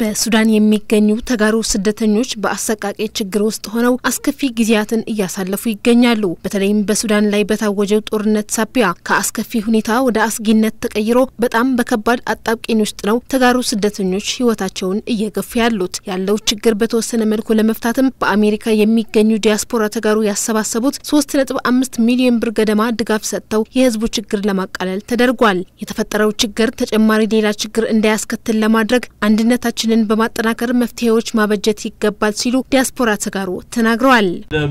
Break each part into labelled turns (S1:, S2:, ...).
S1: በሱዳን የሚገኙ ተጋሩ ስደተኞች በአሰቃቂ ችግር ውስጥ ሆነው አስከፊ ጊዜያትን እያሳለፉ ይገኛሉ። በተለይም በሱዳን ላይ በታወጀው ጦርነት ሳቢያ ከአስከፊ ሁኔታ ወደ አስጊነት ተቀይሮ በጣም በከባድ አጣብቂኝ ውስጥ ነው ተጋሩ ስደተኞች ሕይወታቸውን እየገፉ ያሉት። ያለው ችግር በተወሰነ መልኩ ለመፍታትም በአሜሪካ የሚገኙ ዲያስፖራ ተጋሩ ያሰባሰቡት ሶስት ነጥብ አምስት ሚሊዮን ብር ገደማ ድጋፍ ሰጥተው የህዝቡ ችግር ለማቃለል ተደርጓል። የተፈጠረው ችግር ተጨማሪ ሌላ ችግር እንዳያስከትል ለማድረግ አንድነታችን ንን በማጠናከር መፍትሄዎች ማበጀት ይገባል ሲሉ ዲያስፖራ ተጋሩ ተናግረዋል።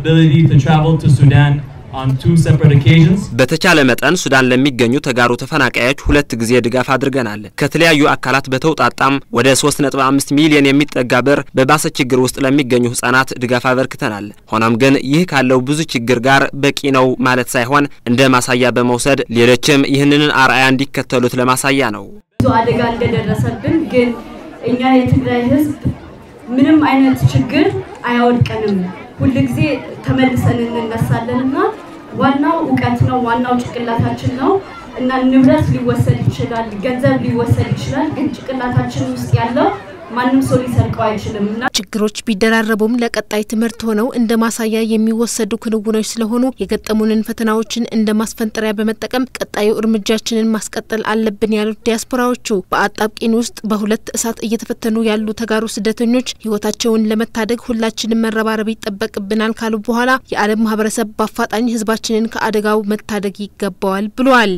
S2: በተቻለ መጠን ሱዳን ለሚገኙ ተጋሩ ተፈናቃዮች ሁለት ጊዜ ድጋፍ አድርገናል። ከተለያዩ አካላት በተውጣጣም ወደ 3.5 ሚሊዮን የሚጠጋ ብር በባሰ ችግር ውስጥ ለሚገኙ ህጻናት ድጋፍ አበርክተናል። ሆኖም ግን ይህ ካለው ብዙ ችግር ጋር በቂ ነው ማለት ሳይሆን እንደ ማሳያ በመውሰድ ሌሎችም ይህንን አርአያ እንዲከተሉት ለማሳያ ነው።
S3: ብዙ አደጋ እንደደረሰብን ግን እኛ የትግራይ ህዝብ ምንም አይነት ችግር አያወድቀንም። ሁልጊዜ ተመልሰን እንነሳለን እና ዋናው እውቀት ነው፣ ዋናው ጭንቅላታችን ነው እና ንብረት ሊወሰድ ይችላል፣ ገንዘብ ሊወሰድ ይችላል። ግን ጭንቅላታችን ውስጥ ያለው ማንም ሰው ሊሰርቀው አይችልም እና
S1: ችግሮች ቢደራረቡም ለቀጣይ ትምህርት ሆነው እንደ ማሳያ የሚወሰዱ ክንውኖች ስለሆኑ የገጠሙንን ፈተናዎችን እንደ ማስፈንጠሪያ በመጠቀም ቀጣዩ እርምጃችንን ማስቀጠል አለብን ያሉት ዲያስፖራዎቹ በአጣብቂን ውስጥ በሁለት እሳት እየተፈተኑ ያሉ ተጋሩ ስደተኞች ህይወታቸውን ለመታደግ ሁላችንም መረባረብ ይጠበቅብናል ካሉ በኋላ የዓለም ማህበረሰብ በአፋጣኝ ህዝባችንን ከአደጋው መታደግ ይገባዋል ብለዋል።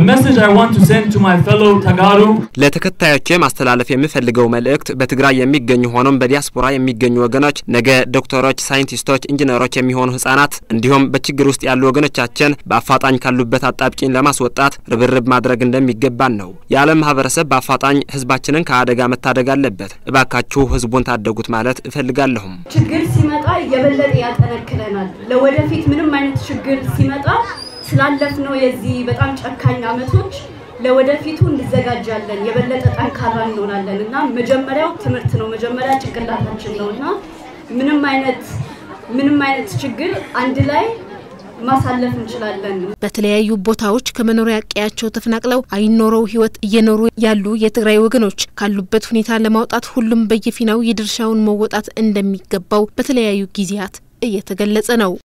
S2: ለተከታዮቼ ማስተላለፍ የምፈልገው መልእክት በትግራይ የሚገኙ ሆኖም በዲያስፖራ የሚገኙ ወገኖች ነገ ዶክተሮች፣ ሳይንቲስቶች፣ ኢንጂነሮች የሚሆኑ ህጻናት እንዲሁም በችግር ውስጥ ያሉ ወገኖቻችን በአፋጣኝ ካሉበት አጣብቂኝ ለማስወጣት ርብርብ ማድረግ እንደሚገባን ነው። የዓለም ማህበረሰብ በአፋጣኝ ህዝባችንን ከአደጋ መታደግ አለበት። እባካችሁ ህዝቡን ታደጉት ማለት እፈልጋለሁም።
S3: ችግር ሲመጣ የበለጠ ያጠነክረናል። ለወደፊት ምንም አይነት ችግር ሲመጣ ስላለፍነው የዚህ በጣም ጨካኝ አመቶች ለወደፊቱ እንዘጋጃለን፣ የበለጠ ጠንካራ እንሆናለን እና መጀመሪያው ትምህርት ነው። መጀመሪያ ጭንቅላታችን ነው እና ምንም አይነት ምንም አይነት ችግር አንድ ላይ ማሳለፍ እንችላለን።
S1: በተለያዩ ቦታዎች ከመኖሪያ ቀያቸው ተፈናቅለው አይኖረው ህይወት እየኖሩ ያሉ የትግራይ ወገኖች ካሉበት ሁኔታ ለማውጣት ሁሉም በየፊናው የድርሻውን መወጣት እንደሚገባው በተለያዩ ጊዜያት እየተገለጸ ነው።